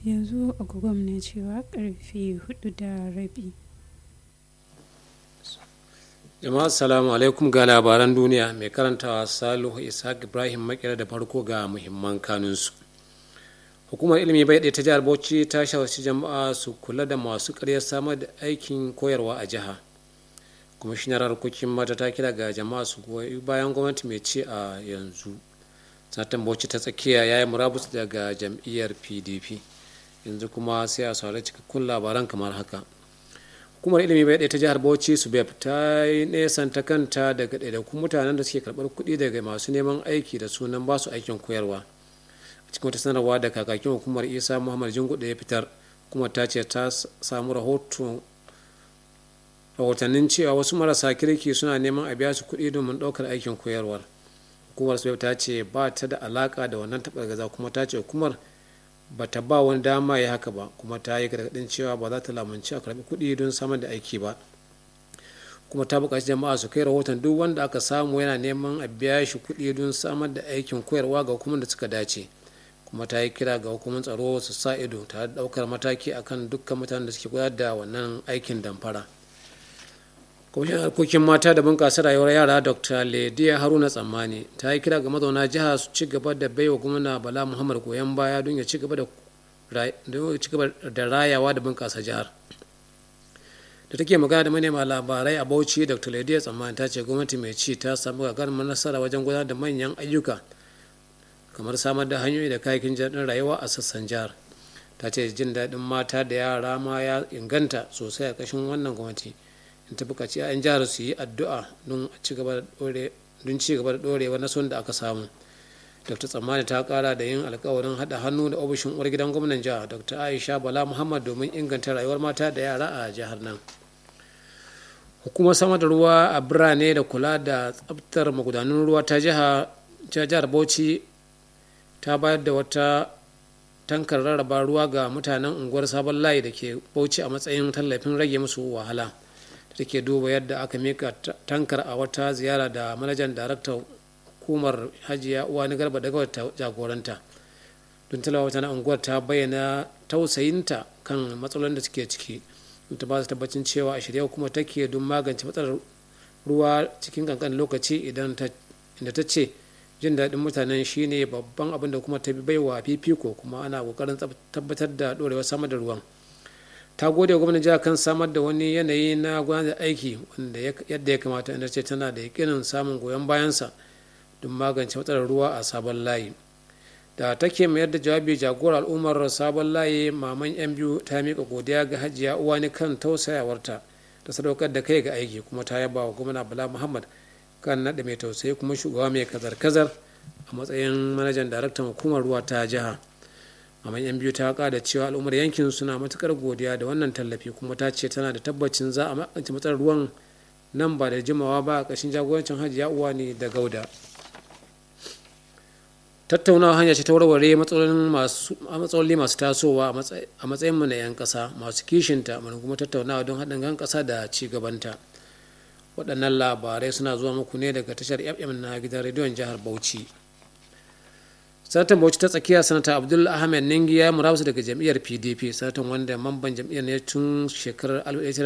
yanzu agogon na cewa karfe hudu da rabi jama'a assalamu alaikum ga labaran duniya mai karantawa salihu ishaq ibrahim makera da farko ga muhimman kanunsu hukumar ilimi bai ɗaya ta jihar bauchi ta shawarci jama'a su kula da masu karyar samar da aikin koyarwa a jiha kwamishinar harkokin mata ta kira ga jama'a su goyi bayan gwamnati mai ce a yanzu satan bauchi ta tsakiya ya yi murabus daga jam'iyyar pdp yanzu kuma sai a saurari cikakkun labaran kamar haka hukumar ilimi bai ɗaya ta jihar bauchi su ta yi nesanta kanta daga ɗaiɗaikun mutanen da suke karɓar kuɗi daga masu neman aiki da sunan ba su aikin koyarwa a cikin wata sanarwa da kakakin hukumar isa muhammad jingu da ya fitar kuma ta ce ta samu rahotannin cewa wasu marasa kirki suna neman a biya su kuɗi domin ɗaukar aikin koyarwar hukumar su ta ce ba ta da alaka da wannan gaza kuma ta ce hukumar ba ta ba wani dama ya haka ba kuma ta yi gargaɗin cewa ba za ta lamunci a karɓi kuɗi don samar da aiki ba kuma ta buƙaci jama'a su kai rahoton duk wanda aka samu yana neman a biya shi kuɗi don samar da aikin koyarwa ga hukumar da suka dace kuma ta yi kira ga hukumar tsaro su sa ido tare da ɗaukar mataki akan dukkan mutanen da suke gudanar da wannan aikin damfara kwamishin harkokin mata da bunƙasa rayuwar yara dr lediya haruna tsammani ta yi kira ga mazauna jiha su ci gaba da baiwa gwamna bala muhammad goyon baya don ya ci gaba da rayawa da bunƙasa jihar da take magana da manema labarai a bauchi dr lediya tsammani ta ce gwamnati mai ci ta samu gagarumar nasara wajen gudanar da manyan ayyuka kamar samar da hanyoyi da kayakin jaɗin rayuwa a sassan jihar ta ce jin daɗin mata da yara ma ya inganta sosai a ƙashin wannan gwamnati in ta bukaci 'ya'yan jihar su yi addu'a don ci gaba da ɗorewa na son da aka samu dr tsammani ta kara da yin alkawarin haɗa hannu da ofishin uwar gidan gwamnan jihar dr aisha bala muhammad domin inganta rayuwar mata da yara a jihar nan hukumar samar da ruwa a birane da kula da tsabtar magudanun ruwa ta jihar bauchi ta bayar da wata tankar rarraba ruwa ga mutanen unguwar sabon layi da ke bauchi a matsayin tallafin rage musu wahala da ke duba yadda aka mika tankar a wata ziyara da manajan daraktan hukumar hajiya uwani garba daga ta jagoranta don talawa wata na unguwar ta bayyana tausayinta kan matsalolin da suke ciki ta ba su tabbacin cewa a shirya kuma take don magance matsalar ruwa cikin kankan lokaci idan inda ta ce jin daɗin mutanen shine babban abin da kuma ta bi baiwa fifiko kuma ana ƙoƙarin tabbatar da ɗorewar samar da ruwan ta gode wa gwamnan jihar kan samar da wani yanayi na gudanar da aiki wanda yadda ya kamata inda ce tana da yakinin samun goyon bayansa don magance matsalar ruwa a sabon layi da take mayar da jawabi jagorar al'ummar sabon layi maman yan biyu ta miƙa godiya ga hajiya uwani kan tausayawarta da sadaukar da kai ga aiki kuma ta yaba wa gwamna bala muhammad kan naɗa mai tausayi kuma shugaba mai kazar-kazar a matsayin manajan daraktan hukumar ruwa ta jiha maman yan biyu ta da cewa al'ummar yankin suna matukar godiya da wannan tallafi kuma ta ce tana da tabbacin za a magance matsalar ruwan nan ba da jimawa ba a ƙashin jagorancin hajiya uwa ne da gauda tattaunawa hanya ce ta warware matsaloli masu tasowa a matsayin mu na 'yan ƙasa masu kishinta mana kuma tattaunawa don haɗin kan ƙasa da ci gabanta waɗannan labarai suna zuwa muku ne daga tashar fm na gidan rediyon jihar bauchi sanatan bauchi ta tsakiya sanata abdul ahmed ningi ya murabusu daga jam'iyyar pdp sanatan wanda mamban jam'iyyar ne tun shekarar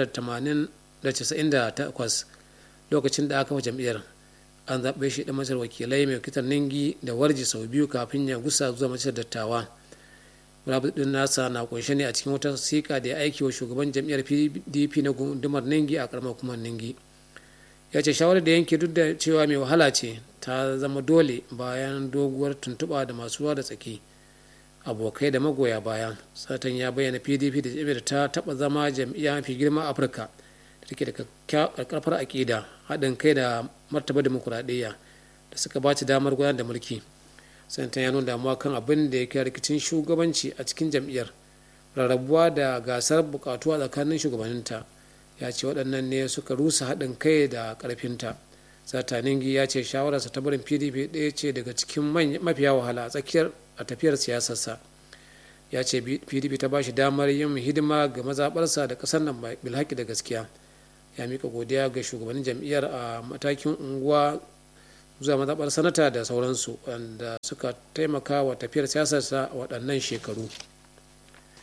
1998 lokacin da aka fa jam'iyyar an zaɓe shi da masar wakilai mai kitar ningi da warji sau biyu kafin ya gusa zuwa majalisar dattawa murabus din nasa na kunshe ne a cikin wata sika da ya aiki wa shugaban jam'iyyar pdp na gundumar ningi a karamar hukumar ningi ya ce shawarar da yanke duk da cewa mai wahala ce ta zama dole bayan doguwar tuntuɓa da masu ruwa da tsaki abokai da magoya baya satan ya bayyana pdp da jami'ar ta taɓa zama jam'iyya mafi girma a afirka da take da karkar aƙida haɗin kai da martaba demokuraɗiyya da suka ba damar gudanar da mulki sanatan ya nuna damuwa kan abin da ya kai rikicin shugabanci a cikin jam'iyyar rarrabuwa da gasar bukatuwa tsakanin shugabanninta ya ce waɗannan ne suka rusa haɗin kai da ƙarfinta sataningi ya ce shawararsa ta barin pdp ɗaya ce daga cikin mafiya wahala a tsakiyar a tafiyar siyasarsa ya ce pdp ta ba shi damar yin hidima ga mazaɓarsa da ƙasar nan bilhaki da gaskiya ya mika godiya ga shugabannin jam'iyyar a matakin unguwa zuwa mazaɓar sanata da sauransu wanda suka taimaka wa tafiyar siyasarsa a waɗannan shekaru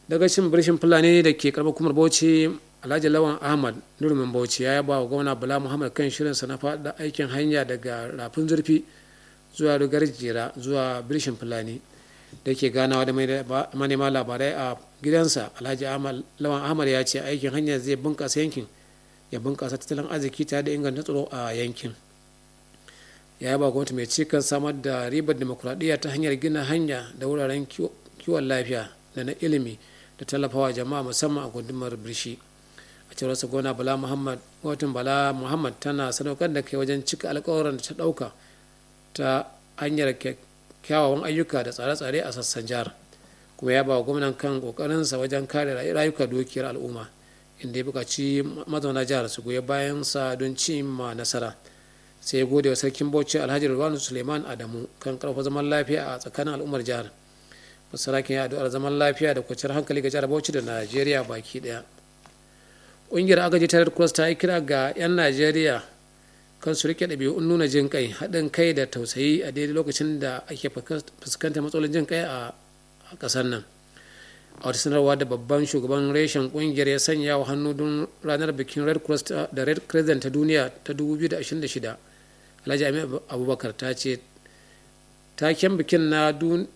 daga cin birshin fulani da ke karɓar kumar bauchi alhaji lawan ahmad nurumin bauchi ya yaba wa gwamna bala muhammad kan shirinsa na faɗa aikin hanya daga rafin zurfi zuwa rugar jera zuwa birshin fulani da ke ganawa da manema labarai a gidansa alhaji lawan ahmad ya ce aikin hanya zai bunkasa yankin ya bunkasa tattalin arziki tare da inganta tsaro a yankin ya yaba gwamnati mai cikin samar da ribar demokuraɗiyya ta hanyar gina hanya da wuraren kiwon lafiya da na ilimi da tallafawa jama'a musamman a gundumar birshi a cewar sa gona bala muhammad watan bala muhammad tana sadaukar da kai wajen cika alkawarin da ta ɗauka ta hanyar kyawawan ayyuka da tsare-tsare a sassan jihar kuma ya ba wa gwamnan kan kokarinsa wajen kare rayuka dukiyar al'umma inda ya buƙaci mazauna jihar su goyi bayan sa don cimma nasara sai ya gode wa sarkin bauchi alhaji rilwanu suleiman adamu kan karfa zaman lafiya a tsakanin al'ummar jihar masarakin ya addu'ar zaman lafiya da kwanciyar hankali ga jihar bauchi da najeriya baki daya ƙungiyar agaji ta red cross ta yi kira ga 'yan najeriya kan su rike ɗabi'un nuna jin kai haɗin kai da tausayi a daidai lokacin da ake fuskantar matsalolin jin kai a ƙasar nan a wata sanarwa da babban shugaban reshen ƙungiyar ya sanya wa hannu don ranar bikin red cross da red crescent ta duniya ta 2026 alhaji amin abubakar ta ce taken bikin na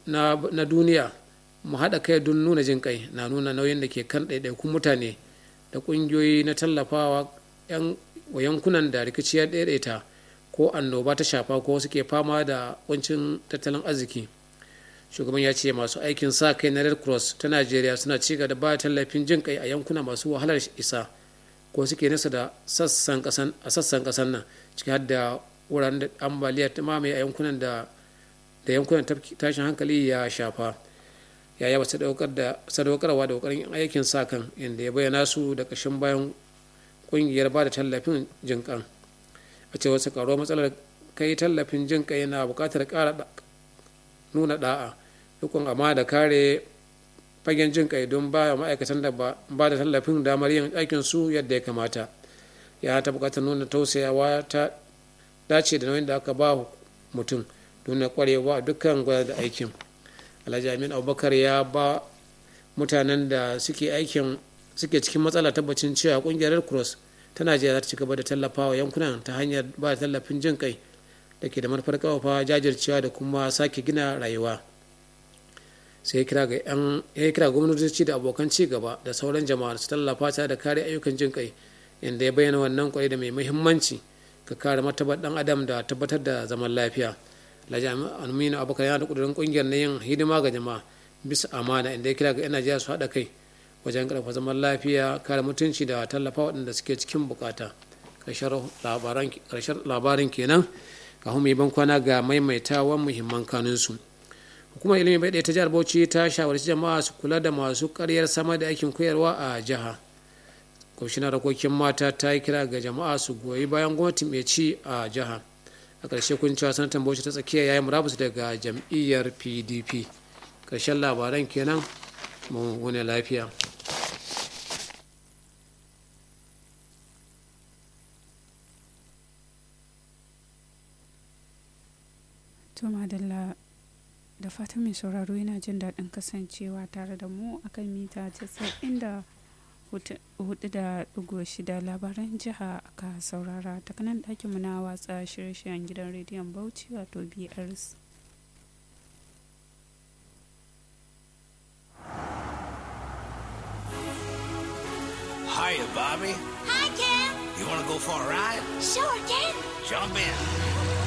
duniya mu haɗa kai don nuna jin kai na nuna nauyin da ke kan ɗaiɗaikun mutane da ƙungiyoyi na tallafawa 'yan wa yankunan da rikici ya daidaita ko annoba ta shafa ko suke fama da kuncin tattalin arziki shugaban ya ce masu aikin sa kai na red cross ta najeriya suna ci da ba tallafin jin kai a yankuna masu wahalar isa ko suke nasa da sassan kasan a sassan kasan nan ciki har da wuraren da ambaliya ta mamaye a yankunan da da yankunan tashin hankali ya shafa ya yaba sadaukarwa da kokarin aikin sa kan inda ya bayyana su da ƙashin bayan kungiyar ba da tallafin jin kan a ce wasu karo matsalar kai tallafin jin kai na bukatar kara nuna da'a dukkan amma da kare fagen jin kai don ba ma'aikatan da ba da tallafin damar yin aikin su yadda ya kamata ya ta bukatar nuna tausayawa ta dace da nauyin da aka ba mutum nuna kwarewa dukkan gwada da aikin alhaji amin abubakar ya ba mutanen da suke aikin suke cikin matsala tabbacin cewa kungiyar red cross ta najeriya za ta ci gaba da tallafawa yankunan ta hanyar ba da tallafin jin kai da ke da manufar kawafa jajircewa da kuma sake gina rayuwa sai kira ga yan ya kira gwamnatoci da abokan ci gaba da sauran jama'a su tallafa ta da kare ayyukan jin kai inda ya bayyana wannan kwai da mai muhimmanci ga kare martabar dan adam da tabbatar da zaman lafiya alhaji aminu abubakar yana da kudurin kungiyar na yin hidima ga jama'a bisa amana inda ya kira ga yan najeriya su haɗa kai wajen karfa zaman lafiya kare mutunci da tallafa waɗanda suke cikin bukata ƙarshen labarin kenan ga mai ban kwana ga maimaitawan muhimman kanunsu hukumar ilimi bai ta jihar bauchi ta shawarci jama'a su kula da masu karyar sama da aikin koyarwa a jiha kwamishinan rakokin mata ta yi kira ga jama'a su goyi bayan gwamnati mai ci a jiha a ƙarshe kun cewa sanatan bauchi ta tsakiya ya yi murabus daga jam'iyyar pdp ƙarshen labaran kenan mu wani lafiya to madalla da fatan mai sauraro yana jin daɗin kasancewa tare da mu akan mita 90 hudu da ɗigo shida labaran jiha aka saurara ta kanan ɗakinmu na watsa shirye-shiryen gidan rediyon bauchi wato brs Hiya, Bobby. Hi, Ken. You want to go for a ride? Sure, Ken. Jump in.